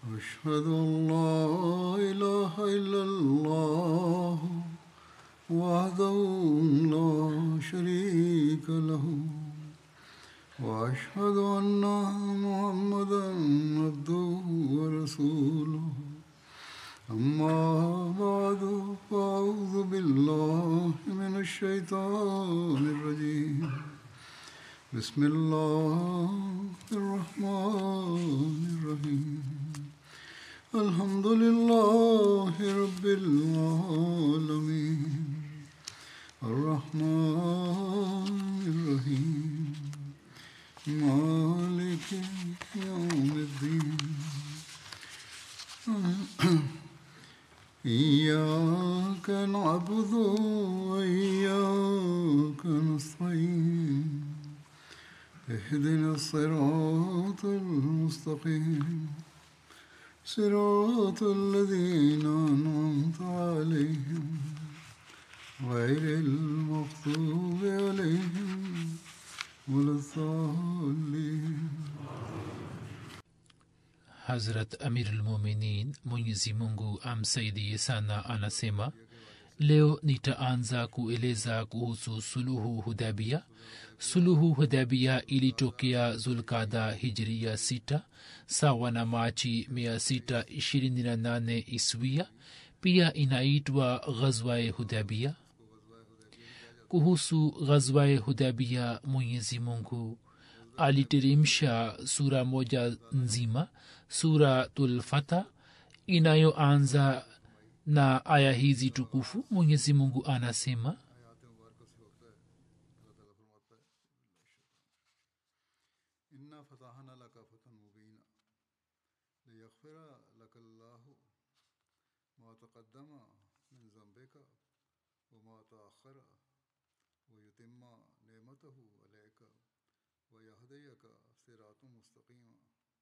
أشهد أن لا إله إلا الله وحده لا شريك له وأشهد أن محمدا عبده ورسوله أما بعد فأعوذ بالله من الشيطان الرجيم بسم الله الرحمن الرحيم الحمد لله رب العالمين الرحمن الرحيم مالك يوم الدين إياك نعبد وإياك نستعين اهدنا الصراط المستقيم صراط الذين أنعمت عليهم غير المغضوب عليهم ولا الضالين hazrat amirulmuminin mwenyezi mungu amsaidie sana anasema leo nitaanza kueleza kuhusu suluhu hudabia suluhu hudabia ilitokea zulkada hijria 6 sawa na machi 628 iswia pia inaitwa ghazwae hudabia kuhusu ghazwae hudabia mwenyezi mungu aliteremsha sura moja nzima suratulfata inayoanza na aya hizi tukufu mwenyezi mungu anasema إنا فتحنا لك فتحا مبينا ليغفر لك الله ما تقدم من ذنبك وما تأخر ويتم نعمته عليك ويهديك صراطا مستقيما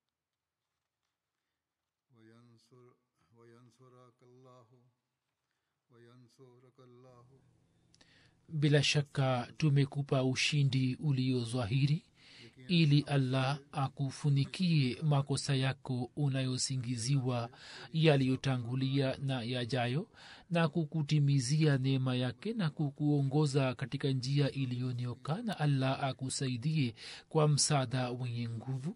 وينصر وينصرك الله وينصرك الله bila shaka tumekupa ushindi uliozwahiri ili allah akufunikie makosa yako unayosingiziwa yaliyotangulia na yajayo na kukutimizia neema yake na kukuongoza katika njia iliyonyoka na allah akusaidie kwa msaada wenye nguvu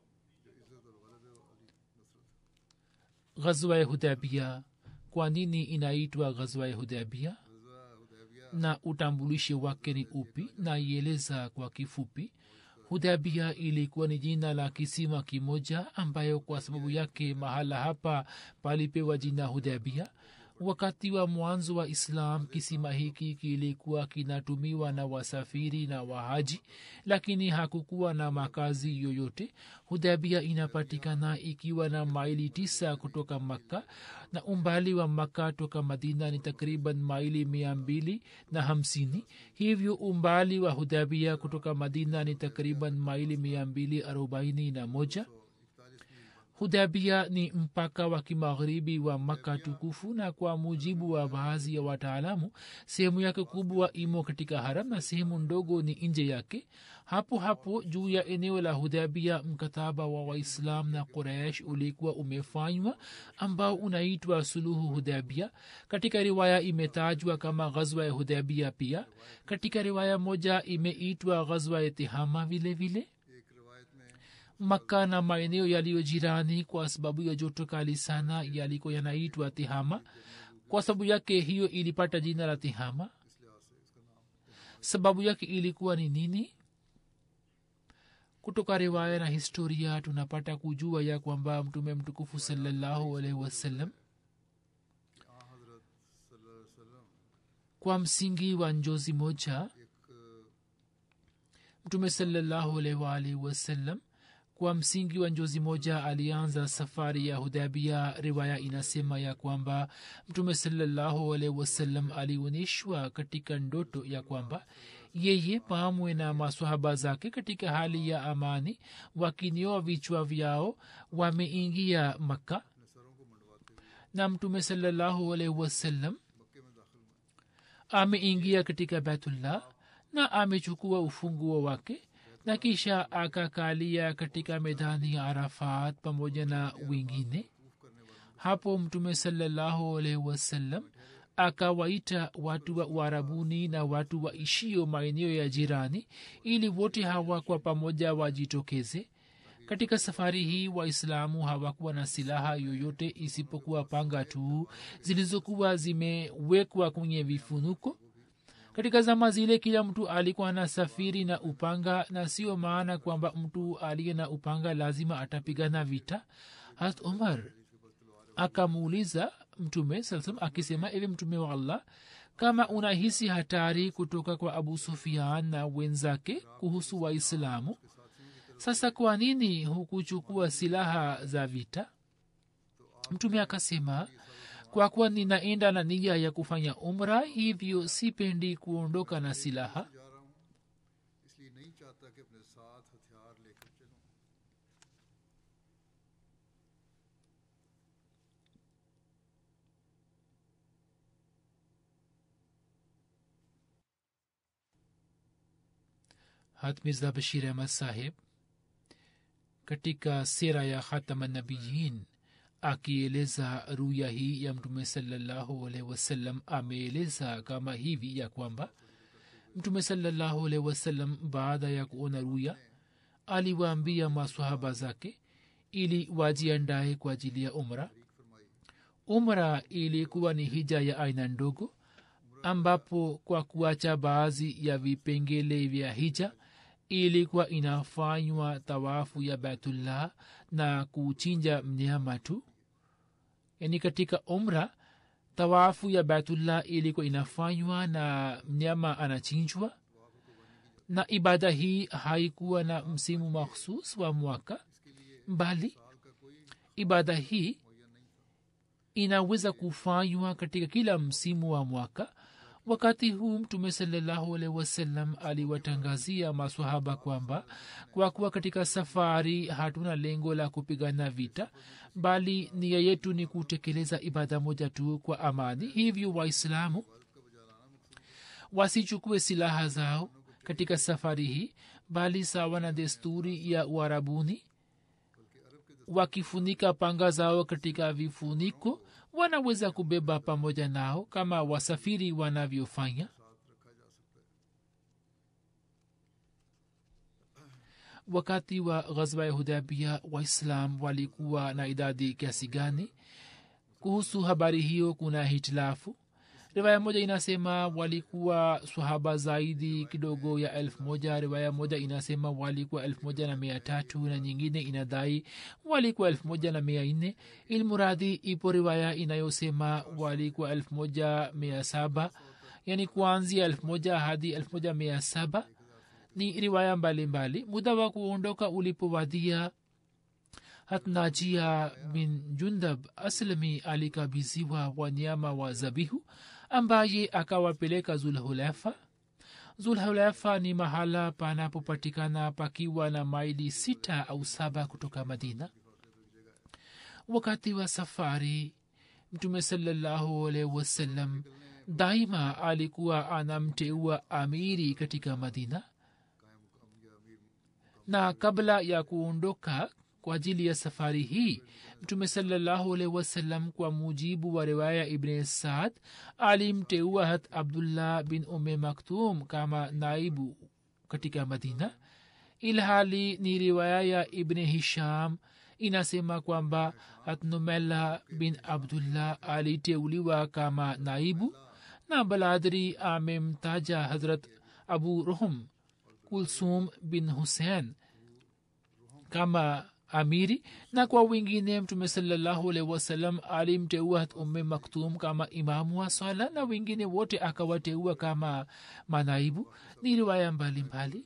ghazwa ya hudabia kwa nini inaitwa ghazwa ya hudabia na utambulishi wake ni upi naieleza kwa kifupi hudabia ilikuwa ni jina la kisima kimoja ambayo kwa sababu yake mahala hapa palipewa jina hudabia wakati wa mwanzo wa islam kisima hiki kilikuwa kinatumiwa na wasafiri na wahaji lakini hakukuwa na makazi yoyote hudabia inapatikana ikiwa na maili tisa kutoka makka na umbali wa makka toka madina ni takriban maili mia mbili na hamsini hivyo umbali wa hudabia kutoka madina ni takriban maili mia mbili arobaini na moja hudabia ni mpaka wa kimagharibi wa maka tukufu na kwa mujibu wa baadhi ya wataalamu sehemu yake kubwa imo katika haram na sehemu ndogo ni nje yake hapo hapo juu ya eneo la hudabia mkataba wa waislam na quraish ulikuwa umefanywa ambao unaitwa suluhu hudabia katika riwaya imetajwa kama ghazwa ya hudabia pia katika riwaya moja imeitwa ghazwa ya tihama vile vile makka na maeneo yaliyo jirani kwa sababu ya joto kali sana yaliko yanaitwa tihama kwa sababu yake hiyo ilipata jina la tihama sababu yake ilikuwa ni nini kutoka riwaya na historia tunapata kujua ya kwamba mtume mtukufu salallahu alaihi wasallam kwa msingi wa njozi moja mtume salallahu alaihi waalihi wasallam kwa msingi wa njozi moja alianza safari ya hudabia riwaya inasema ya kwamba mtume salallahu alaihi wasallam alionyeshwa katika ndoto ya kwamba yeye pamwe na maswahaba zake katika hali ya amani wakinioa vichwa vyao wameingia makka na mtume salallahu alaihi wasallam ameingia katika baitullah na amechukua ufunguo wake na kisha akakalia katika medani ya arafat pamoja na wengine hapo mtume salallahu alaihi wasallam akawaita watu wa uarabuni na watu waishio maeneo ya jirani ili wote hawa kwa pamoja wajitokeze katika safari hii waislamu hawakuwa na silaha yoyote isipokuwa panga tu zilizokuwa zimewekwa kwenye vifunuko katika zama zile kila mtu alikuwa na safiri na upanga na sio maana kwamba mtu aliye na upanga lazima atapigana vita hat umar akamuuliza mtume saa salam akisema ewe mtume wa allah kama unahisi hatari kutoka kwa abu sufian na wenzake kuhusu waislamu sasa kwa nini hukuchukua silaha za vita mtume akasema kwa kuwa ninaenda na nia ya kufanya umra hivyo sipendi kuondoka na silaha जा रहा हूँ इसलिए नहीं चाहता कि अपने साथ हथियार लेकर चलूं hat mirza bashir ahmad saheb katika sera ya khatamanabiyin akieleza ruya hii ya mtume salallahu alaihi wasallam ameeleza kama hivi ya kwamba mtume salallahu alaihi wasallam baada ya kuona ruya aliwaambia masahaba zake ili wajiandae kwa ajili ya umra umra ilikuwa ni hija ya aina ndogo ambapo kwa kuacha baadhi ya vipengele vya hija ilikuwa inafanywa tawafu ya baitullah na kuchinja mnyama tu yaani katika umra tawafu ya baitullah ilikuwa inafanywa na mnyama anachinjwa na ibada hii haikuwa na msimu makhsus wa mwaka mbali ibada hii inaweza kufanywa katika kila msimu wa mwaka wakati huu mtume salallahu alaihi wasallam aliwatangazia masahaba kwamba kwa kuwa katika safari hatuna lengo la kupigana vita bali nia yetu ni kutekeleza ibada moja tu kwa amani hivyo waislamu wasichukue silaha zao katika safari hii bali sawa na desturi ya uarabuni wakifunika panga zao katika vifuniko wanaweza kubeba pamoja nao kama wasafiri wanavyofanya wakati wa ghazwa ya hudabia waislam walikuwa na idadi kiasi gani kuhusu habari hiyo kuna hitilafu riwaya moja inasema walikuwa swahaba zaidi kidogo ya elfu moja riwaya moja inasema walikuwa elfu moja na mia tatu na nyingine inadai walikuwa elfu moja na mia nne ilmuradhi ipo riwaya inayosema walikuwa elfu moja mia saba yani kuanzia elfu moja hadi elfu moja mia saba ni riwaya mbalimbali muda wa kuondoka ulipowadia hatnajia bin jundab aslami alikabiziwa wanyama wa zabihu ambaye akawapeleka zulhulefa zulhulefa ni mahala panapopatikana pakiwa na maili sita au saba kutoka madina wakati wa safari mtume salallahu alaihi wasallam daima alikuwa anamteua amiri katika madina na kabla ya kuondoka kwa ajili ya safari hii mtume salallahu alaihi wasallam kwa mujibu wa riwaya ibn saad alimteua hat abdullah bin ume maktum kama naibu katika madina ilhali ni riwaya ya ibn hisham inasema kwamba hatnumela bin abdullah aliteuliwa kama naibu na baladri amemtaja hazrat abu rohum kulsum bin hussein kama amiri na kwa wengine mtume salallahu alaihi wasallam alimteua umme maktum kama imamu wa swala na wengine wote akawateua kama manaibu ni riwaya mbalimbali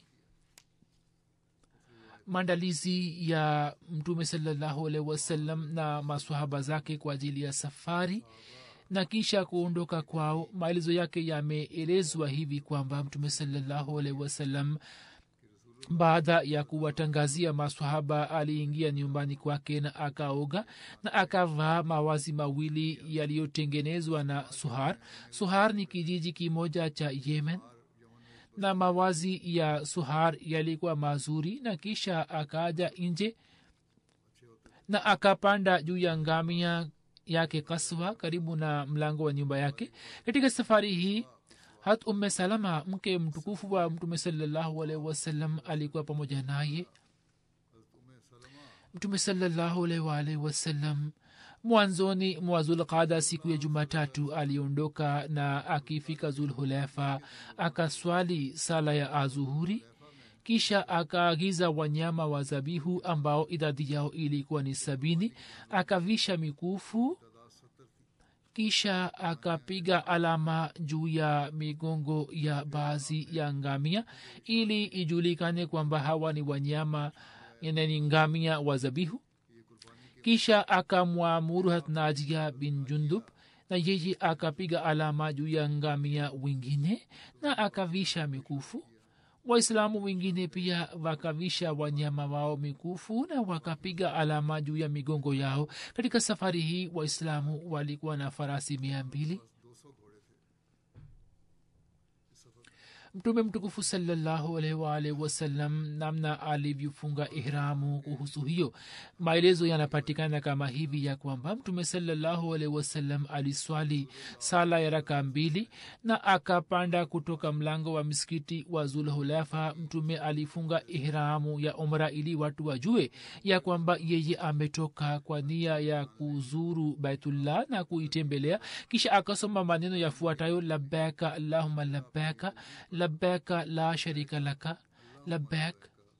maandalizi ya mtume salallahu alaihi wasallam na masahaba zake kwa ajili ya safari na kisha kuondoka kwao maelezo yake yameelezwa hivi kwamba mtume salallahu alaihi wasallam baada ya kuwatangazia maswahaba aliingia nyumbani kwake na akaoga na akavaa mawazi mawili yaliyotengenezwa na suhar suhar ni kijiji kimoja cha yemen na mawazi ya suhar yalikuwa mazuri na kisha akaja nje na akapanda juu ya ngamia yake kaswa karibu na mlango wa nyumba yake katika safari hii hat umme salama mke mtukufu wa mtume salallahu alaihi wasallam alikuwa pamoja naye mtume salallahu alaihi waalihi wasallam mwanzoni mwa zulqada siku ya jumatatu aliondoka na akifika zulhulefa akaswali sala ya azuhuri kisha akaagiza wanyama wa zabihu ambao idadi yao ilikuwa ni sabini akavisha mikufu kisha akapiga alama juu ya migongo ya baadhi ya ngamia ili ijulikane kwamba hawa ni wanyama ni ngamia wa zabihu kisha akamwamuru hatnajia bin jundub na yeye akapiga alama juu ya ngamia wengine na akavisha mikufu waislamu wengine pia wakavisha wanyama wao mikufu na wakapiga alama juu ya migongo yao katika safari hii waislamu walikuwa na farasi mia mbili mtume mtukufu salallahu alaihi waalihi wasallam namna alivyofunga ihramu kuhusu hiyo maelezo yanapatikana kama hivi ya kwamba mtume salallahu alaihi wasallam aliswali sala ya raka mbili na akapanda kutoka mlango wa misikiti wa zulhulafa mtume alifunga ihramu ya umra ili watu wajue ya kwamba yeye ametoka kwa nia ya kuzuru baitullah na kuitembelea kisha akasoma maneno yafuatayo labaka allahuma labaka لبيك لا شريك لك لبيك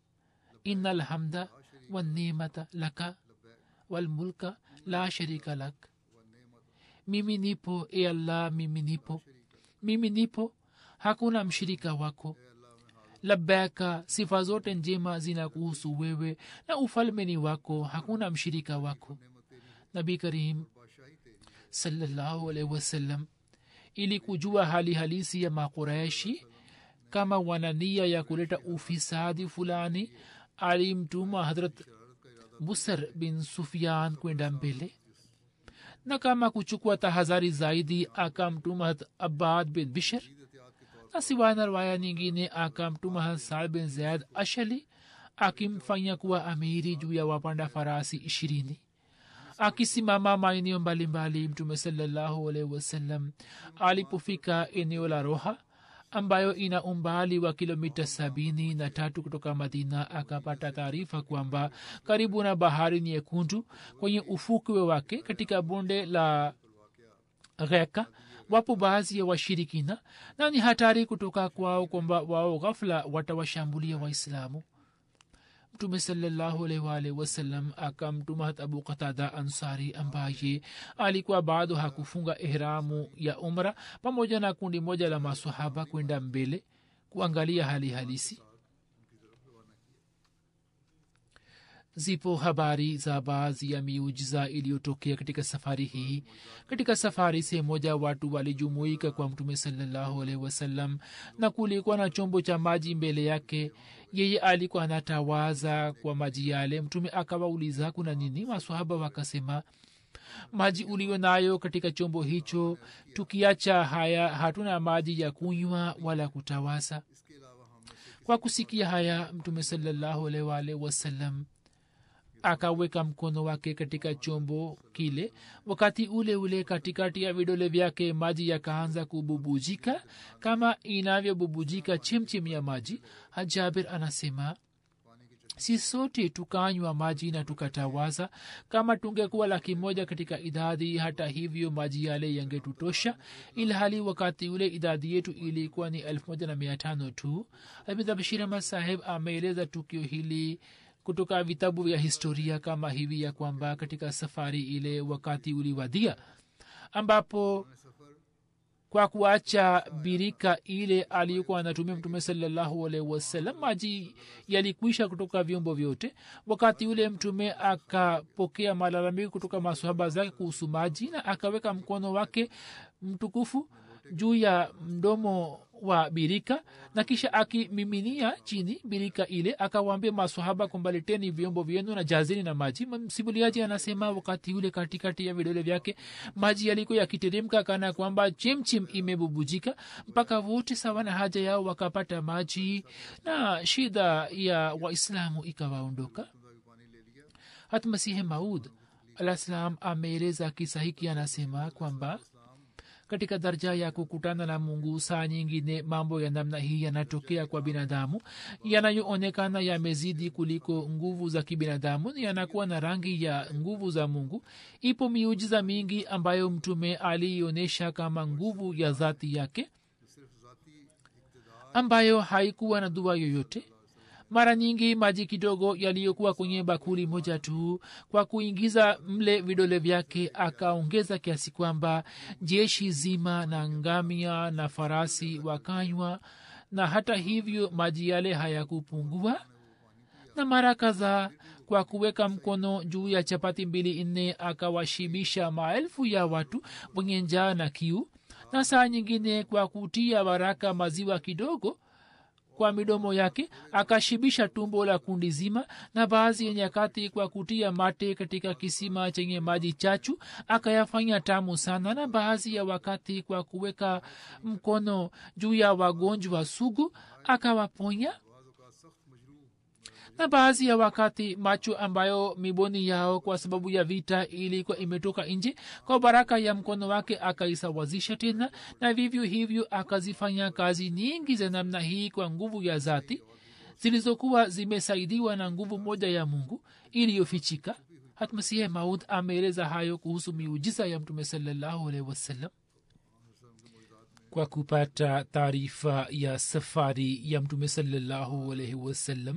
إن الحمد والنعمة لك والملك لا شريك لك mimi nipo e allah mimi nipo mimi nipo hakuna mshirika wako labaka sifa zote njema zina kuhusu wewe na ufalme ni wako hakuna mshirika wako nabi karim salallahu alaihi wasallam ili kujua hali halisi ya makuraishi kama wana nia ya kuleta ufisadi fulani alimtuma hadrat busar bin sufian kwenda mbele na kama kuchukua tahadhari zaidi akamtuma hat abad bin bishir na siwana rwaya nyingine akamtuma hat saad bin zaid ashali akimfanya kuwa amiri juu ya wapanda farasi ishirini akisimama maeneo mbalimbali mtume salallahu alaihi wasallam alipofika eneo la roha ambayo ina umbali wa kilomita sabini na tatu kutoka madina akapata taarifa kwamba karibu na bahari nyekundu kwenye ufukwe wake katika bonde la gheka wapo baadhi ya washirikina na ni hatari kutoka kwao kwamba wao ghafla watawashambulia waislamu mtume salallahu alaihi waalihi wasallam akamtuma hat abu qatada ansari ambaye alikuwa bado hakufunga ihramu ya umra pamoja na kundi moja la masahaba kwenda mbele kuangalia hali halisi zipo habari za baadhi ya miujiza iliyotokea katika safari hii katika safari sehemu moja watu walijumuika kwa mtume salallahu alaihi wasallam na kulikuwa na chombo cha maji mbele yake yeye alikuwa anatawaza kwa maji yale mtume akawauliza kuna nini maswahaba wakasema maji ulio nayo katika chombo hicho tukiacha haya hatuna maji ya kunywa wala kutawaza kwa kusikia haya mtume salallahu alaihi waalihi wasallam akaweka mkono wake katika chombo kile wakati ule ule katikati ya vidole vyake maji yakaanza kububujika kama inavyobubujika chemchem ya maji hajabir anasema si sote tukanywa maji na tukatawaza kama tungekuwa laki moja katika idadi hata hivyo maji yale yangetutosha ilhali wakati ule idadi yetu ilikuwa ni elfu moja na mia tano tu abidhabashir ahmad saheb ameeleza tukio hili kutoka vitabu vya historia kama hivi ya kwamba katika safari ile wakati uliwadia ambapo kwa kuacha birika ile aliyokuwa anatumia mtume salallahu alaihi wasallam maji yalikwisha kutoka vyombo vyote wakati ule mtume akapokea malalamiko kutoka masohaba zake kuhusu maji na akaweka mkono wake mtukufu juu ya mdomo wa birika na kisha akimiminia chini birika ile akawaambia masahaba kwamba leteni vyombo vyenu na jazini na maji msimuliaji anasema wakati ule katikati ya vidole vyake maji yalikuwa yakiteremka kana kwamba chimchim imebubujika mpaka wote sawa na haja yao wakapata maji na shida ya waislamu ikawaondoka hata masihi maud alah salam ameeleza kisa hiki anasema kwamba katika daraja ya kukutana na mungu saa nyingine mambo ya namna hii yanatokea kwa binadamu yanayoonekana yamezidi kuliko nguvu za kibinadamu yanakuwa na rangi ya nguvu za mungu ipo miujiza mingi ambayo mtume aliionyesha kama nguvu ya dhati yake ambayo haikuwa na dua yoyote mara nyingi maji kidogo yaliyokuwa kwenye bakuli moja tu kwa kuingiza mle vidole vyake akaongeza kiasi kwamba jeshi zima na ngamia na farasi wakanywa na hata hivyo maji yale hayakupungua na mara kadhaa kwa kuweka mkono juu ya chapati mbili nne akawashibisha maelfu ya watu wenye njaa na kiu na saa nyingine kwa kutia baraka maziwa kidogo kwa midomo yake akashibisha tumbo la kundi zima na baadhi ya nyakati kwa kutia mate katika kisima chenye maji chachu akayafanya tamu sana na baadhi ya wakati kwa kuweka mkono juu ya wagonjwa sugu akawaponya na baadhi ya wakati macho ambayo miboni yao kwa sababu ya vita ilikuwa imetoka nje kwa baraka ya mkono wake akaisawazisha tena na vivyo hivyo akazifanya kazi nyingi za namna hii kwa nguvu ya zati zilizokuwa zimesaidiwa na nguvu moja ya mungu iliyofichika hatmasihe maud ameeleza hayo kuhusu miujiza ya mtume salallahu alaihi wasallam kwa kupata taarifa ya safari ya mtume salallahu alaihi wasallam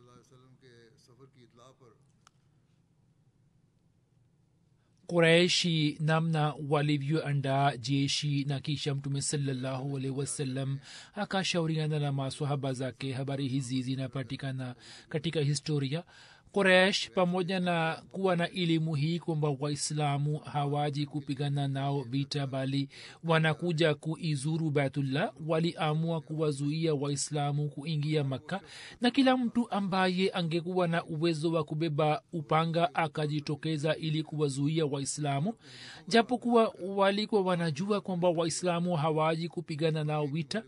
quraishi namna walivyoandaa jeshi na kisha mtume salallahu alaihi wasallam akashauriana na maswahaba zake habari hizi zinapatikana katika historia quraish pamoja na kuwa na elimu hii kwamba waislamu hawaji kupigana nao vita bali wanakuja kuizuru baitullah waliamua kuwazuia waislamu kuingia makka na kila mtu ambaye angekuwa na uwezo wa kubeba upanga akajitokeza ili kuwazuia waislamu japokuwa walikuwa wanajua kwamba waislamu hawaji kupigana nao vita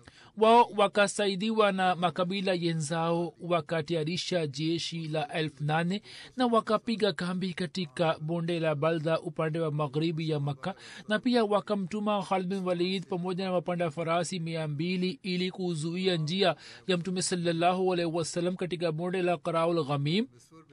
wao wakasaidiwa na makabila yenzao wakatayarisha jeshi la elfu nane na wakapiga kambi katika bonde la balda upande wa magharibi ya makka na pia wakamtuma khalid bin walid pamoja na wapanda farasi mia mbili ili kuzuia njia ya mtume salallahu alaihi wasallam katika bonde la qaraul ghamim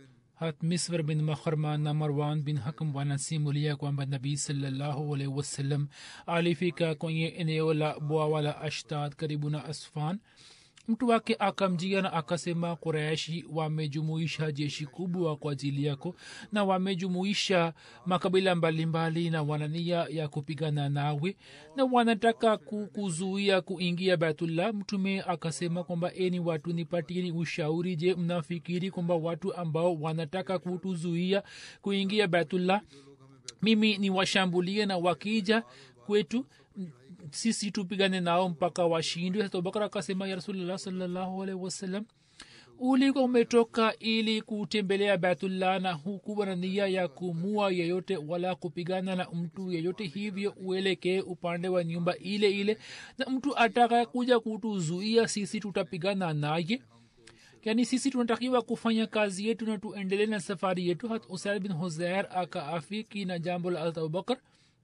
hat miswar bin makharma na marwan bin hakam wanasimulia kwamba nabii salallahu alaihi wasallam alifika kwenye eneo la bwawa la ashtad karibu na asfan mtu wake akamjia na akasema quraishi wamejumuisha jeshi kubwa kwa ajili yako na wamejumuisha makabila mbalimbali na wanania ya kupigana nawe na wanataka kuzuia kuingia baitullah mtume akasema kwamba eni watu nipatieni ushauri je mnafikiri kwamba watu ambao wanataka kutuzuia kuingia baitullah mimi ni washambulie na wakija kwetu sisi tupigane nao mpaka washindwe abubakar akasema ya rasulllah salllahu alaihi wasallam ulikuwa umetoka ili kutembelea baitullah na hukuwa na nia ya kumua yeyote wala kupigana na mtu yeyote hivyo uelekee upande wa nyumba ile ile na mtu ataka kuja kutuzuia sisi tutapigana naye yani sisi tunatakiwa kufanya kazi yetu na tuendelee na safari yetu hat usaid bin huzair akaafiki na jambo la abubakar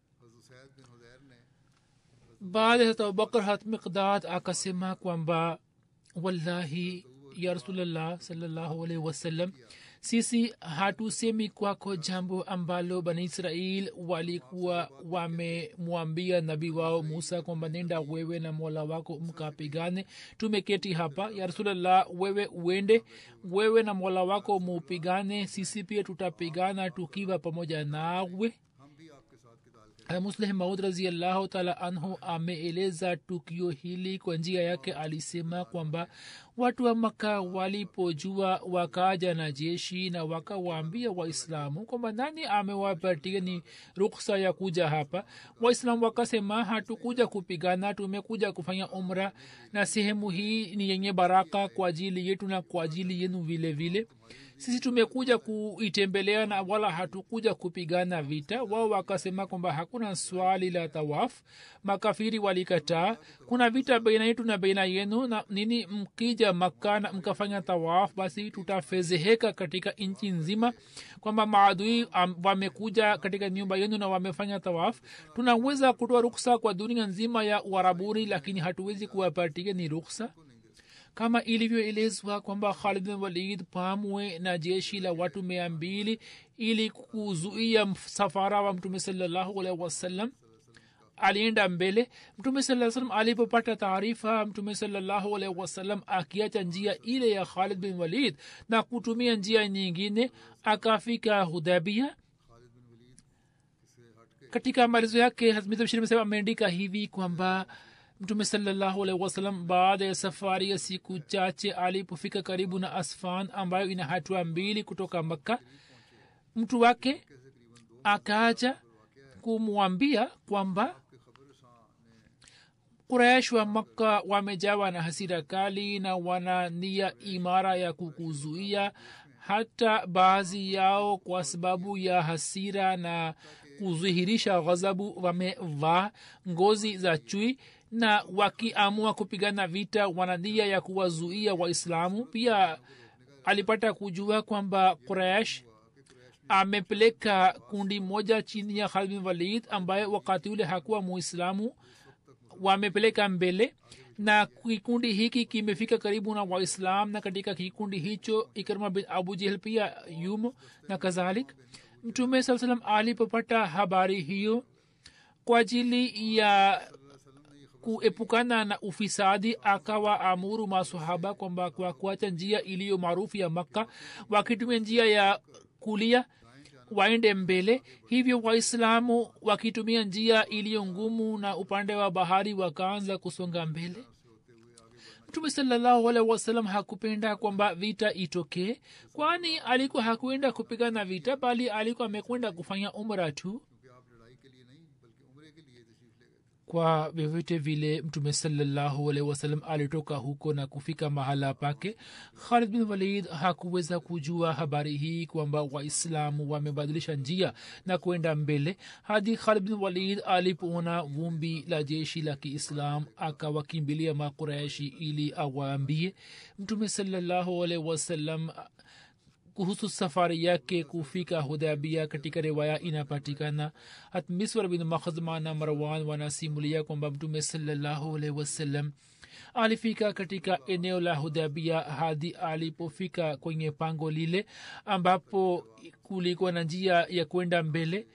baada ya abubakar hat miqdad akasema kwamba wallahi ya rasulllah salllahu alaihi wasallam sisi hatusemi kwako jambo ambalo bani israel walikuwa wamemwambia nabii wao musa kwamba nenda wewe na mola wako mkapigane tumeketi hapa ya rasulllah wewe uende wewe na mola wako mupigane sisi pia tutapigana tukiwa pamoja nawe musleh maud raziallahu taala anhu ameeleza tukio hili kwa njia yake alisema kwamba watu wa maka walipojua wakaja na jeshi na wakawaambia waislamu kwamba nani amewapatia ni ruksa ya kuja hapa waislamu wakasema hatukuja kupigana tumekuja kufanya umra na sehemu hii ni yenye baraka kwa ajili yetu na kwa ajili yenu vile vile sisi tumekuja kuitembelea na wala hatukuja kupigana vita wao wakasema kwamba hakuna swali la tawaf makafiri walikataa kuna vita baina yetu na baina yenu na nini mkija makka na mkafanya tawaf basi tutafezeheka katika nchi nzima kwamba maadui um, wamekuja katika nyumba yenu na wamefanya tawaf tunaweza kutoa ruksa kwa dunia nzima ya uarabuni lakini hatuwezi kuwapatia ni ruksa kama ilivyoelezwa kwamba khalid bin walid pamwe na jeshi la watu mia mbili ili kuzuia msafara wa mtume salallahu alaihi wasallam alienda mbele mtume saa salam alipopata taarifa mtume salallahu alaihi wasallam akiacha njia ile ya khalid bin walid na kutumia njia nyingine akafika hudabia katika maelezo yake hazmizabshiri ameandika hivi kwamba mtume salallahu alaihi wasallam baada ya safari ya siku chache alipofika karibu na asfan ambayo ina hatua mbili kutoka makka mtu wake akaja kumwambia kwamba kuraish wa makka wamejawa na hasira kali na wana nia imara ya kukuzuia hata baadhi yao kwa sababu ya hasira na kudhihirisha ghadhabu wamevaa ngozi za chui na wakiamua kupigana vita wana nia ya kuwazuia waislamu pia alipata kujua kwamba quraish amepeleka kundi moja chini ya khalid bin walid ambaye wakati ule hakuwa muislamu wamepeleka mbele na kikundi hiki kimefika karibu na waislam na katika kikundi hicho ikrima bin abu jehel pia yumo na kadhalik mtume saa salam alipopata habari hiyo kwa ajili ya kuepukana na ufisadi akawa amuru masahaba kwamba kwa kuacha njia iliyo maarufu ya makka wakitumia njia ya kulia waende mbele hivyo waislamu wakitumia njia iliyo ngumu na upande wa bahari wakaanza kusonga mbele mtume salallahu alaihi wasallam hakupenda kwamba vita itokee kwani alikuwa hakuenda kupigana vita bali alikuwa amekwenda kufanya umra tu kwa vyovyote vile mtume salallahu alaihi wasallam alitoka huko na kufika mahala pake khalid bin walid hakuweza kujua habari hii kwamba waislamu wamebadilisha njia na kwenda mbele hadi khalid bin walid alipoona vumbi la jeshi la kiislam akawakimbilia makuraishi ili awaambie mtume salallahu alaihi wasallam kuhusu safari yake kufika hudabia katika riwaya inapatikana hat miswar bin makhzma na marwan wanasimulia kwamba mtume salallahu alaihi wasallam alifika katika eneo la hudabia hadi alipofika kwenye pango lile ambapo kulikuwa na njia ya kwenda mbele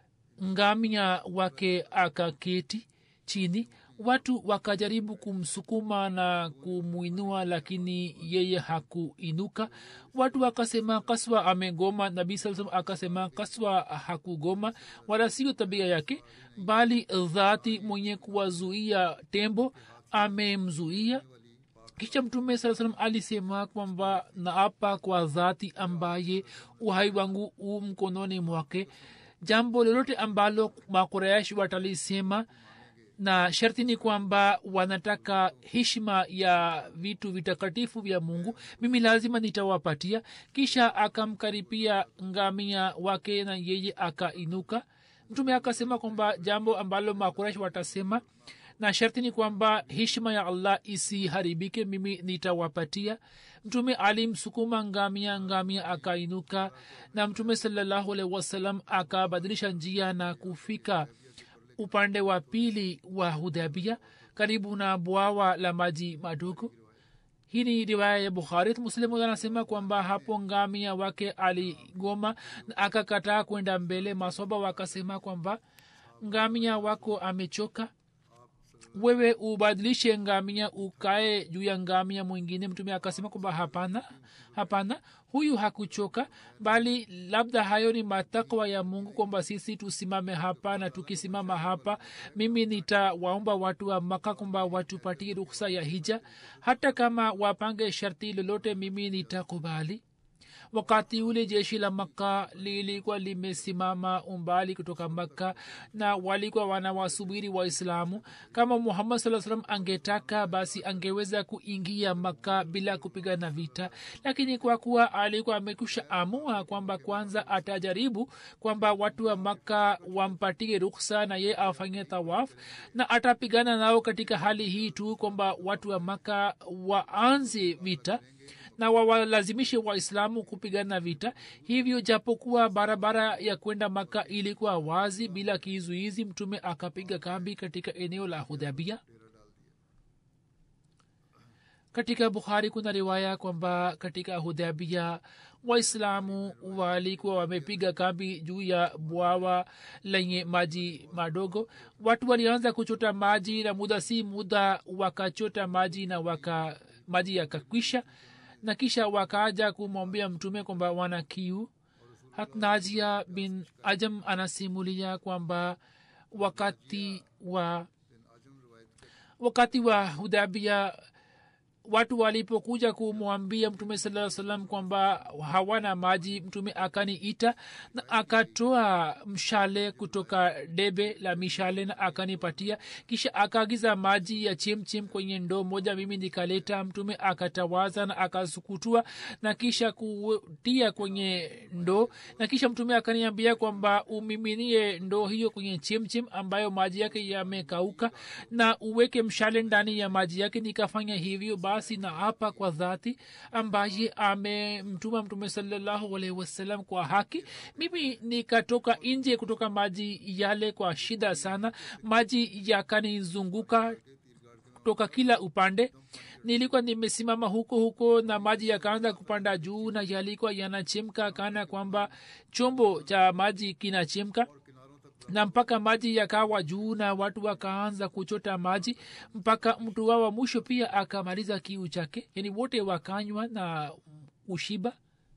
ngamia wake akaketi chini watu wakajaribu kumsukuma na kumwinua lakini yeye hakuinuka watu wakasema kaswa amegoma nabii saa salam akasema kaswa hakugoma wala sio tabia yake bali dhati mwenye kuwazuia tembo amemzuia kisha mtume saa salam alisema kwamba naapa kwa dhati ambaye uhai wangu u mkononi mwake jambo lolote ambalo makuraish watalisema na sharti ni kwamba wanataka heshima ya vitu vitakatifu vya mungu mimi lazima nitawapatia kisha akamkaribia ngamia wake na yeye akainuka mtume akasema kwamba jambo ambalo makurash watasema na sharti ni kwamba heshima ya allah isiharibike mimi nitawapatia mtume alimsukuma ngamia ngamia akainuka na mtume salallahu alaihi wasallam akabadilisha njia na kufika upande wa pili wa hudhabia karibu na bwawa la maji madogo hii ni riwaya ya bukhari muslimu anasema kwamba hapo ngamia wake aligoma na akakataa kwenda mbele masoba wakasema kwamba ngamia wako amechoka wewe ubadilishe ngamia ukae juu ya ngamia mwingine mtume akasema kwamba hapana hapana huyu hakuchoka bali labda hayo ni matakwa ya mungu kwamba sisi tusimame hapa na tukisimama hapa mimi nitawaomba watu wa maka kwamba watupatie ruksa ya hija hata kama wapange sharti lolote mimi nitakubali wakati ule jeshi la makka lilikuwa limesimama umbali kutoka makka na walikuwa wanawasubiri waislamu kama muhammad saa salam angetaka basi angeweza kuingia makka bila kupigana vita lakini kwa kuwa alikuwa amekusha amua kwamba kwanza atajaribu kwamba watu wa makka wampatie ruksa na ye afanye tawaf na atapigana nao katika hali hii tu kwamba watu wa makka waanze vita na wawalazimishe waislamu kupigana vita hivyo japokuwa barabara ya kwenda maka ilikuwa wazi bila kizuizi mtume akapiga kambi katika eneo la hudhabia katika bukhari kuna riwaya kwamba katika hudhabia waislamu walikuwa wamepiga kambi juu ya bwawa lenye maji madogo watu walianza kuchota maji na muda si muda wakachota maji na waka maji yakakwisha na kisha wakaja kumwambia mtume kwamba wana kiu hatnajia bin ajam anasimulia kwamba wakati wa wakati wa hudabia watu walipokuja kumwambia mtume saa salam kwamba hawana maji mtume akaniita na akatoa mshale kutoka debe la mishale na akanipatia kisha akaagiza maji ya chemchem kwenye ndoo moja mimi nikaleta mtume akatawaza na akasukutua na kisha kutia kwenye ndoo na kisha mtume akaniambia kwamba umiminie ndoo hiyo kwenye chemchem ambayo maji yake yamekauka na uweke mshale ndani ya maji yake nikafanya hivyo basi na hapa kwa dhati ambaye amemtuma mtume salallahu alaihi wasallam kwa haki mimi nikatoka nje kutoka maji yale kwa shida sana maji yakanizunguka kutoka kila upande nilikuwa nimesimama huko huko na maji yakaanza kupanda juu na yalikuwa yanachemka kana kwamba chombo cha maji kinachemka na mpaka maji yakawa juu na watu wakaanza kuchota maji mpaka mtu wao wa mwisho pia akamaliza kiu chake yani wote wakanywa na ushiba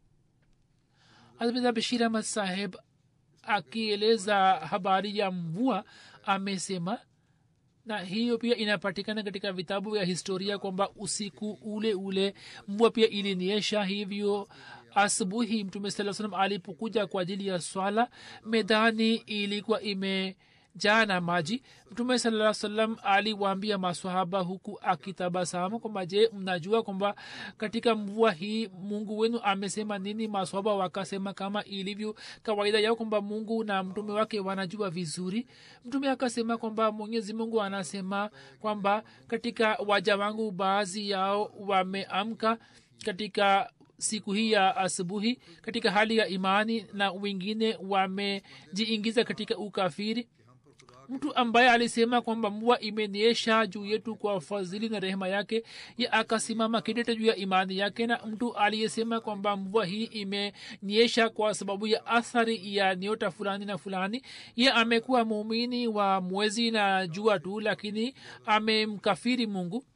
hazmida bashir ahmad saheb akieleza habari ya mvua amesema na hiyo pia inapatikana katika vitabu vya historia kwamba usiku ule ule mvua pia iliniesha hivyo asubuhi mtume saa salam alipokuja kwa ajili ya swala medani ilikuwa imejaa na maji mtume saa salam aliwaambia maswahaba huku akitabasamu kwamba je mnajua kwamba katika mvua hii mungu wenu amesema nini maswahaba wakasema kama ilivyo kawaida yao kwamba mungu na mtume wake wanajua vizuri mtume akasema kwamba mwenyezi mungu anasema kwamba katika waja wangu baadhi yao wameamka katika siku hii ya asubuhi katika hali ya imani na wengine wamejiingiza katika ukafiri mtu ambaye alisema kwamba mvua imeniesha juu yetu kwa fadhili na rehema yake ye akasimama kidete juu ya imani yake na mtu aliyesema kwamba mvua hii imenyesha kwa sababu ya athari ya nyota fulani na fulani ye amekuwa muumini wa mwezi na jua tu lakini amemkafiri mungu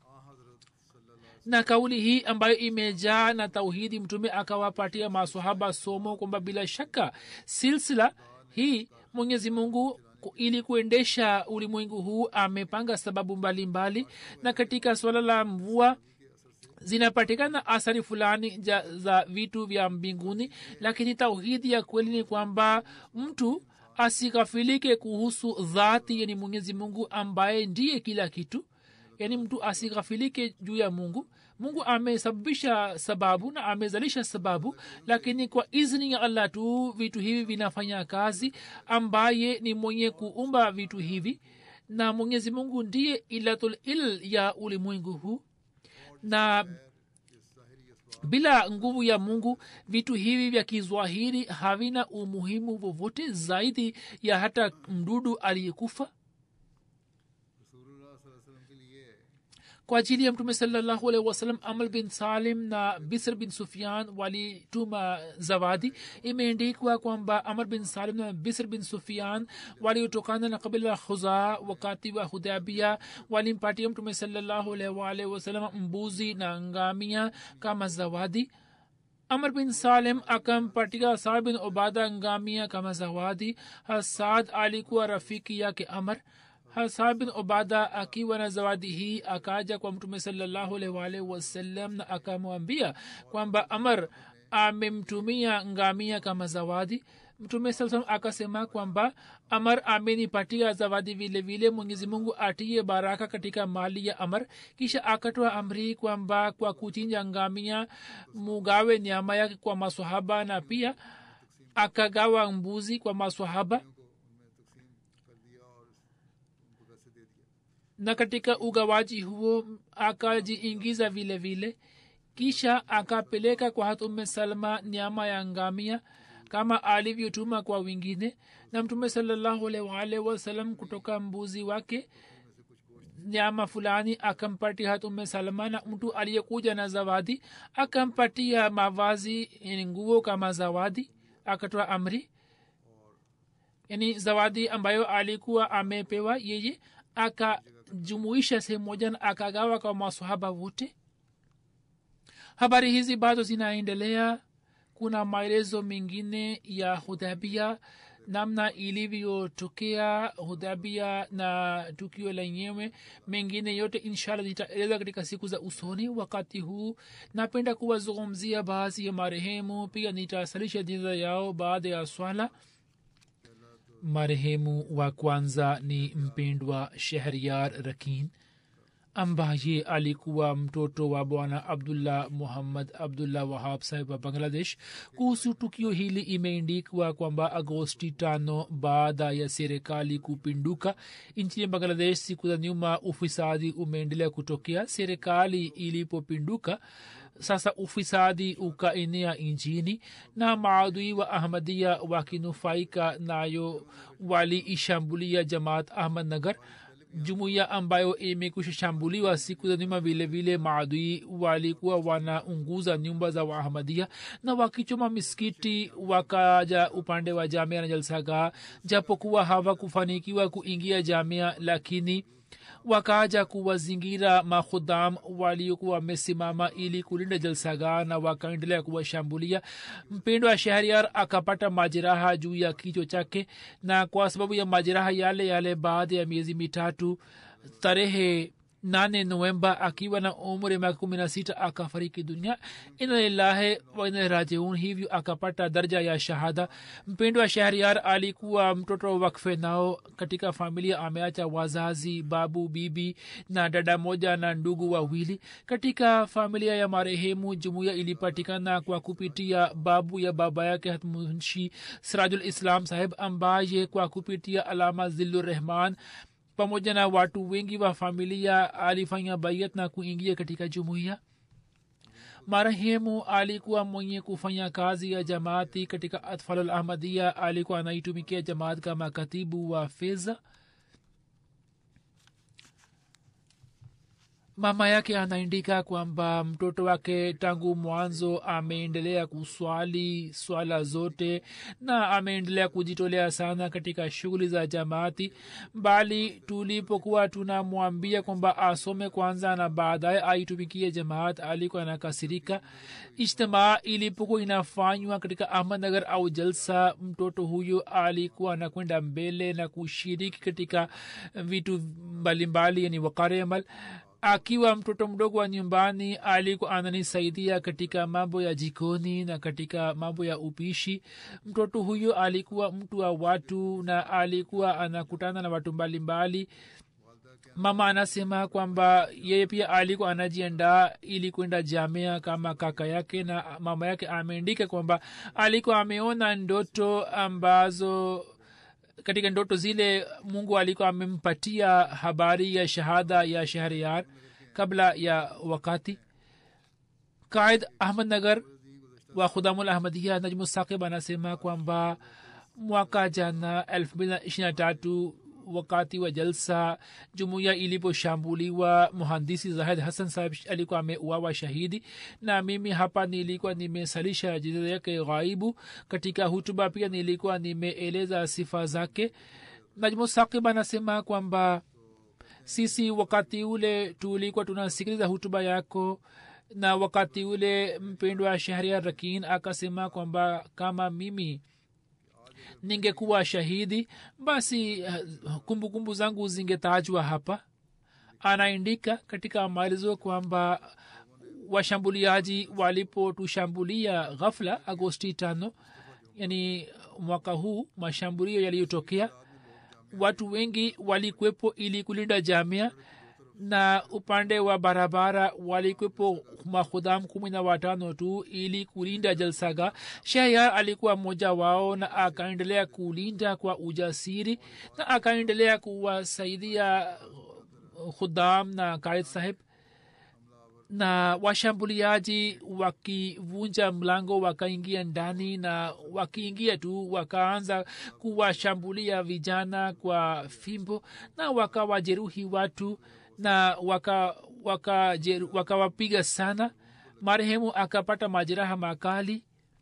na kauli hii ambayo imejaa na tauhidi mtume akawapatia masahaba somo kwamba bila shaka silsila hii mwenyezi mungu ili kuendesha ulimwengu huu amepanga sababu mbalimbali mbali. na katika swala la mvua zinapatikana athari fulani ja, za vitu vya mbinguni lakini tauhidi ya kweli ni kwamba mtu asikafilike kuhusu dhati yani mwenyezi mungu ambaye ndiye kila kitu yaani mtu asighafilike juu ya mungu mungu amesababisha sababu na amezalisha sababu lakini kwa izni ya allah tu vitu hivi vinafanya kazi ambaye ni mwenye kuumba vitu hivi na mwenyezi mungu ndiye ilatul il ya ulimwengu huu na bila nguvu ya mungu vitu hivi vya kizwahiri havina umuhimu vovote zaidi ya hata mdudu aliyekufa kwa ajili ya mtume salallahu alaihi wasallam amal bin salim na bisr bin sufian walituma zawadi imeendikwa kwamba amr bin salim na bisr bin sufian waliotokana na kabila la khuzaa wakati wa hudabia walimpatia mtume salallahu alaihi waalihi wasallam mbuzi na ngamia kama zawadi amr bin salim akampatia saad bin ubada ngamia kama zawadi hasad alikuwa rafiki yake amr hasad bin ubada akiwa na zawadi hii akaja kwa mtume salllahualwalhi wasallam na akamwambia kwamba amr amemtumia ngamia kama zawadi mtume saa salam akasema kwamba amar amenipatia zawadi vile vile mwenyezi mungu atie baraka katika mali ya amar kisha akatoa amri kwamba kwa kuchinja ngamia mugawe nyama yake kwa maswahaba na pia akagawa mbuzi kwa maswahaba na katika ugawaji huo akajiingiza vile vile kisha akapeleka kwa hatume salma nyama ya ngamia kama alivyotuma kwa wengine na mtume salllahualwalh wasalam kutoka mbuzi wake nyama fulani akampatia hatume salma na mtu aliyekuja na zawadi akampatia mavazi yani nguo kama zawadi akatoa amri yani zawadi ambayo alikuwa amepewa yeye akajumuisha sehemu moja na akagawa kwa masahaba wote habari hizi bado zinaendelea kuna maelezo mengine ya hudhabia namna ilivyotokea hudhabia na tukio lenyewe mengine yote inshallah zitaeleza katika siku za usoni wakati huu napenda kuwazungumzia baadhi ya marehemu pia nitasalisha jina yao baada ya swala marehemu wa kwanza ni mpendwa shehriar rakin ambaye alikuwa mtoto wa bwana abdullah muhammad abdullah wahab sahib wa bangladesh kuhusu tukio hili imeendikwa kwamba agosti tano baada ya serikali kupinduka nchini bangladesh siku za nyuma ufisadi umeendelea kutokea serikali ilipopinduka sasa ufisadi ukaenea nchini na maadui wa ahmadia wakinufaika nayo waliishambulia jamaat ahmad nagar jumuiya ambayo imekusha shambuliwa siku za nyuma vile vile maadui walikuwa wanaunguza nyumba za waahmadia na wakichoma miskiti wakaja upande wa jamia na jalsagaa japokuwa hawakufanikiwa kuingia jamia lakini wakaja kuwazingira makhudam waliokuwa wamesimama ili kulinda jalsagaa na wakaendelea kuwashambulia mpendo wa shahriar akapata majeraha juu ya kichwa chake na kwa sababu ya majeraha yale yale baada ya miezi mitatu tarehe nane novemba akiwa na umri miaka kumi na sita akafariki dunia ina lillahi waina rajiun hivyo akapata darja ya shahada mpendo wa shahriar alikuwa mtoto wakfe nao katika familia ameacha wazazi babu bibi na dada moja na ndugu wawili katika familia ya marehemu jumuiya ilipatikana kwa kupitia babu ya baba yake hatmunshi sirajul islam saheb ambaye kwa kupitia alama zillurrahman pamoja na watu wengi wa familia alifanya bayat na kuingia katika jumuiya marehemu alikuwa mwenye kufanya kazi ya jamaati katika atfalul ahmadia alikuwa anaitumikia jamaat kama katibu wa fedha mama yake anaandika kwamba mtoto wake tangu mwanzo ameendelea kuswali swala zote na ameendelea kujitolea sana katika shughuli za jamaati bali tulipokuwa tunamwambia kwamba asome kwanza na baadaye aitumikie jamaat alikuwa anakasirika ijtimaa ilipokuwa inafanywa katika ahmadnagar au jalsa mtoto huyo alikuwa anakwenda mbele na kushiriki katika vitu mbalimbali yani wakare amal akiwa mtoto mdogo wa nyumbani alikuwa ananisaidia katika mambo ya jikoni na katika mambo ya upishi mtoto huyo alikuwa mtu wa watu na alikuwa anakutana na watu mbalimbali mama anasema kwamba yeye pia alikuwa anajiandaa ili kwenda jamia kama kaka yake na mama yake ameandika kwamba alikuwa ameona ndoto ambazo katika ndoto zile mungu alikuwa amempatia habari ya shahada ya shahriar kabla ya wakati qaid ahmad nagar wa khudamul ahmadia najmu saqib anasema kwamba mwaka jana elfu mbili na ishiri na tatu wakati wa jalsa jumuiya iliposhambuliwa muhandisi zahid hassan sahib alikuwa ameuawa shahidi na mimi hapa nilikuwa nimesalisha jiza yake ghaibu katika hutuba pia nilikuwa nimeeleza sifa zake najmu sakib anasema kwamba sisi wakati ule tulikuwa tunasikiliza hutuba yako na wakati ule mpendwa shahria rakin akasema kwamba kama mimi ningekuwa shahidi basi kumbukumbu kumbu zangu zingetajwa hapa anaandika katika maelezo kwamba washambuliaji walipotushambulia ghafla agosti tano yani mwaka huu mashambulio yaliyotokea watu wengi walikwepo ili kulinda jamia na upande wa barabara walikwepo mahudham kumi na watano tu ili kulinda jalsaga shehya alikuwa mmoja wao na akaendelea kulinda kwa ujasiri na akaendelea kuwasaidia khudam na kaid sahib na washambuliaji wakivunja mlango wakaingia ndani na wakiingia tu wakaanza kuwashambulia vijana kwa fimbo na wakawajeruhi watu na wakawapiga waka, waka sana marehemu akapata majeraha makali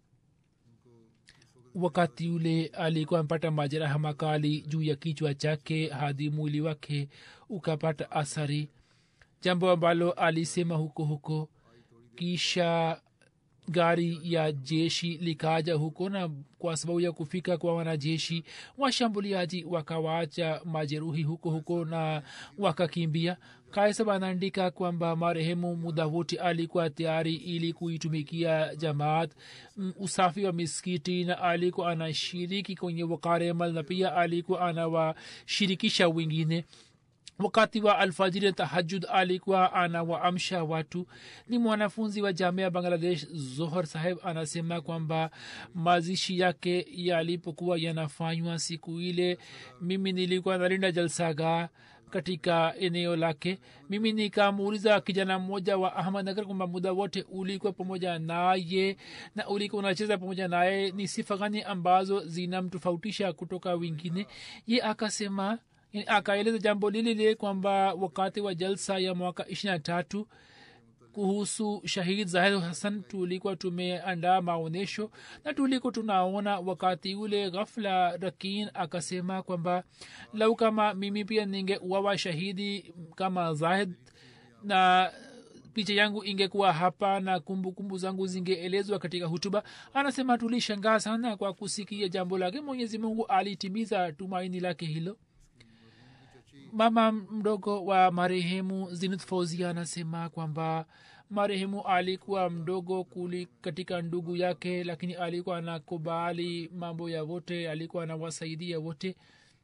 wakati ule alikuwa amepata majeraha makali juu ya kichwa chake hadi mwili wake ukapata athari jambo ambalo alisema huko huko kisha gari ya jeshi likaja huko na kwa sababu ya kufika kwa wanajeshi washambuliaji wakawaacha majeruhi huko huko na wakakimbia kaisab anaandika kwamba marehemu muda wote alikuwa tayari ili kuitumikia jamaat usafi wa miskiti na alikuwa anashiriki kwenye wakaremal na pia alikuwa anawashirikisha wengine wakati wa alfajiri tahajud alikuwa anawaamsha watu ni mwanafunzi wa jamia bangladesh zohor saheb anasema kwamba mazishi yake yalipokuwa yanafanywa siku ile mimi nilikuwa nalinda jalsaga katika eneo lake mimi nikamuuliza kijana mmoja wa ahmadnagar kwamba muda wote ulikuwa pamoja naye na ulikuwa unacheza pamoja naye ni sifa gani ambazo zinamtofautisha kutoka wengine ye akasema akaeleza jambo lile lile kwamba wakati wa jalsa ya mwaka ishirina tatu kuhusu shahid zahid hasan tulikuwa tumeandaa maonyesho na tulikuwa tunaona wakati ule ghafla rakin akasema kwamba lau kama mimi pia ningeuawa shahidi kama zahid na picha yangu ingekuwa hapa na kumbukumbu kumbu zangu zingeelezwa katika hutuba anasema tulishangaa sana kwa kusikia jambo lake mwenyezi mungu alitimiza tumaini lake hilo mama mdogo wa marehemu zinut fauzia anasema kwamba marehemu alikuwa mdogo kuli katika ndugu yake lakini alikuwa anakubali mambo ya wote alikuwa anawasaidia wote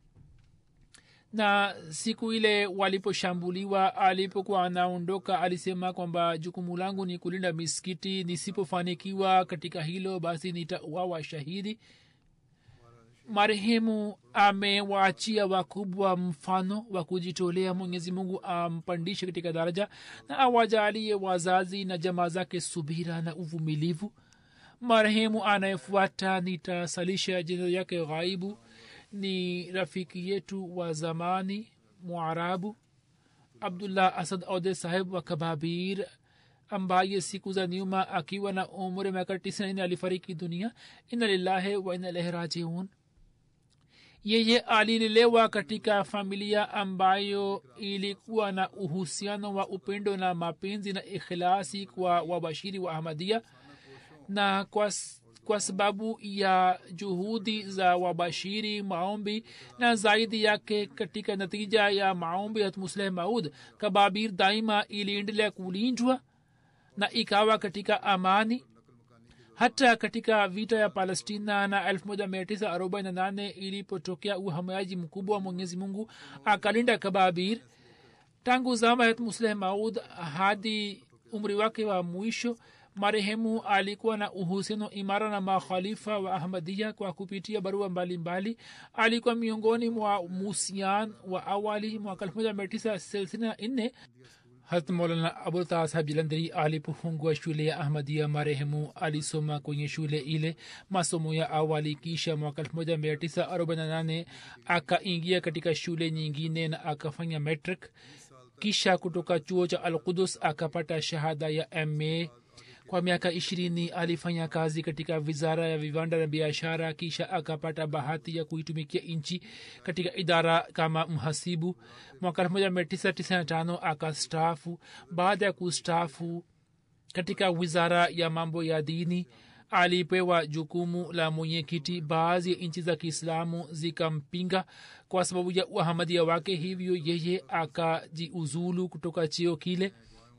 na siku ile waliposhambuliwa alipokuwa anaondoka alisema kwamba jukumu langu ni kulinda misikiti nisipofanikiwa katika hilo basi nitauawa shahidi marehemu amewaachia wakubwa mfano wa kujitolea mwenyezi mungu ampandishe katika daraja na awajalie wazazi na jamaa zake subira na uvumilivu marehemu anayefuata nitasalisha jina yake ghaibu ni rafiki yetu wa zamani mwarabu abdullah asad ode saheb wa kababir ambaye siku za nyuma akiwa na umri miaka tisaini alifariki dunia ina lillahi wa ina ilahi rajiun yeye alilelewa katika familia ambayo ilikuwa na uhusiano wa upendo na mapenzi na ikhilasi kwa wabashiri wa ahmadia na kwa, kwa sababu ya juhudi za wabashiri maombi na zaidi yake katika natija ya maombi hatmusleh maud kababir daima iliendelea kulindwa na ikawa katika amani hata katika vita ya palestina na 1948 ilipotokea uhamayaji mkubwa wa mwenyezi mungu akalinda kababir tangu zama ya musleh maud hadi umri wake wa mwisho marehemu alikuwa na uhusiano imara na makhalifa wa ahmadia kwa kupitia barua mbalimbali mbali. alikuwa miongoni mwa musian wa awali mwaka 1964 harat maulana abultaa sahab jalandhari alipofungua shule ya ahmadia marehemu alisoma kwenye shule ile masomo ya awali kisha mwaka 1948 akaingia katika shule nyingine na akafanya metric kisha kutoka chuo cha al qudus akapata shahada ya ma kwa miaka ishirini alifanya kazi katika wizara ya viwanda na biashara kisha akapata bahati ya kuitumikia nchi katika idara kama mhasibu mwaka 1995 akastaafu baada ya kustaafu katika wizara ya mambo ya dini alipewa jukumu la mwenyekiti baadhi ya nchi za kiislamu zikampinga kwa sababu ya uhamadia wake hivyo yeye akajiuzulu kutoka cheo kile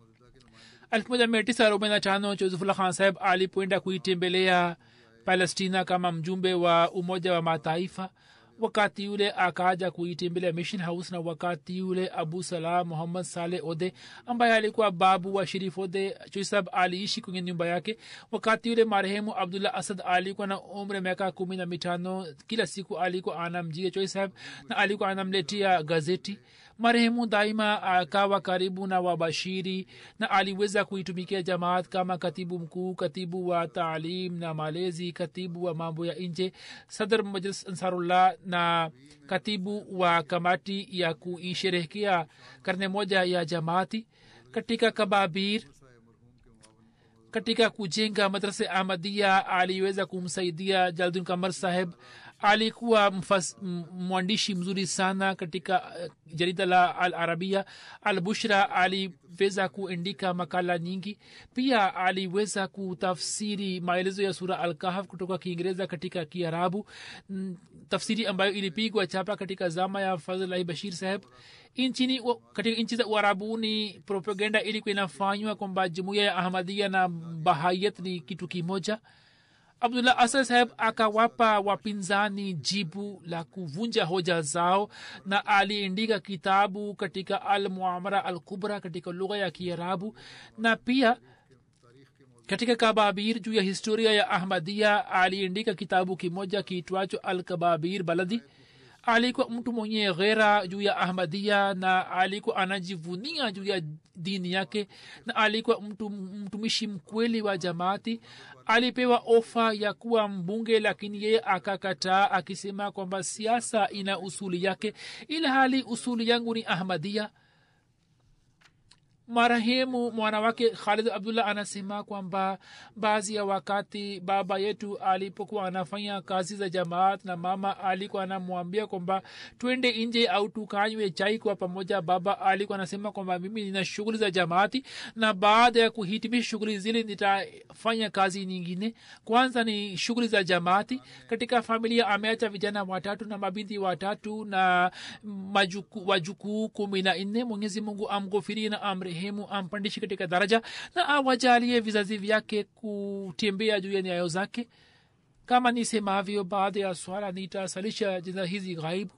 1945 josefullah khan saheb alipoenda kuitembelea palestina kama mjumbe wa umoja wa mataifa wakati yule akaja kuitembelea mission house na wakati yule abu salah muhammad saleh ode ambaye alikuwa babu wa sharif ode choisab aliishi kwenye nyumba yake wakati yule marehemu abdullah asad alikuwa na umri miaka kumi na mitano kila siku alikuwa anamjia choisab na alikuwa anamletea gazeti marehemu daima akawa karibu na wabashiri na aliweza kuitumikia jamaat kama katibu mkuu katibu wa taalim na malezi katibu wa mambo ya nje sadr majlis ansarullah na katibu wa kamati ya kuisherehekea karne moja ya jamaati katika kababir katika kujenga madrasa ahmadia aliweza kumsaidia jaldun kamar saheb alikuwa mfas, mwandishi mzuri sana katika uh, jarida la al arabia al bushra aliweza kuandika makala nyingi pia aliweza kutafsiri maelezo ya sura al kahaf kutoka kiingereza katika kiarabu mm, tafsiri ambayo ilipigwa chapa katika zama ya fazlahi bashir saheb nchini katika nchi za uarabuni propaganda ilikuwa inafanywa kwamba jumuiya ya ahmadia na bahayat ni kitu kimoja abdullah asad saheb akawapa wapinzani jibu la kuvunja hoja zao na aliandika kitabu katika al muamara al kubra katika lugha ya kiarabu na pia katika kababir juu ya historia ya ahmadia aliandika kitabu kimoja kiitwacho al kababir baladi alikuwa mtu mwenye ghera juu ya ahmadia na alikuwa anajivunia juu ya dini yake na alikuwa mtu mtumishi mkweli wa jamaati alipewa ofa ya kuwa mbunge lakini yeye akakataa akisema kwamba siasa ina usuli yake ila hali usuli yangu ni ahmadia marehemu mwana wake khalid abdullah anasema kwamba baadhi ya wakati baba yetu alipokuwa anafanya kazi za jamaat na mama alikuwa anamwambia kwamba twende nje au tukanywe chai kwa pamoja baba alikuwa anasema kwamba mimi nina shughuli za jamaati na baada ya kuhitimisha shughuli zile nitafanya kazi nyingine kwanza ni shughuli za jamaati katika familia ameacha vijana watatu na mabinti watatu na majuku, wajukuu kumi na nne mwenyezi mungu amghofirie na amre marehemu ampandishe katika daraja na awajalie vizazi vyake kutembea juu ya nyayo zake kama nisemavyo baada ya swala nitasalisha jina hizi ghaibu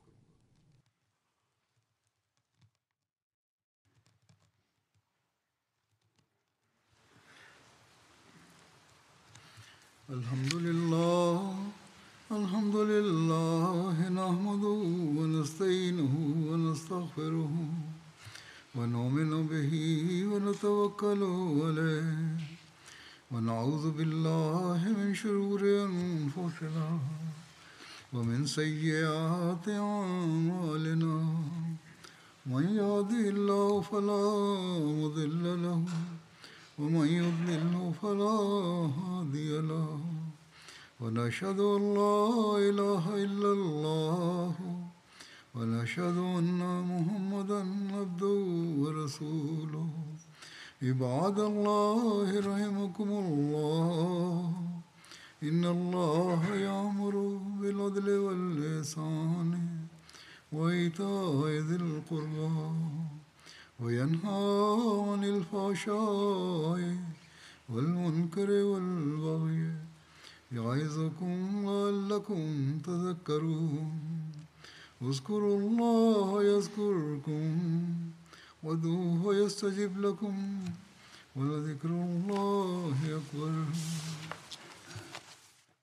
الحمد لله الحمد لله نحمده ونستعينه ونستغفره ونؤمن به ونتوكل عليه ونعوذ بالله من شرور انفسنا ومن سيئات اعمالنا من يهده الله فلا مضل له ومن يضلل فلا هادي له ونشهد ان لا اله الا الله ونشهد أن محمدا عبده ورسوله عباد الله رحمكم الله إن الله يأمر بالعدل والإحسان وإيتاء ذي القربى وينهى عن الفحشاء والمنكر والبغي يعظكم لعلكم تذكرون اذكروا الله يذكركم ودوه يستجب لكم ولذكر الله أكبر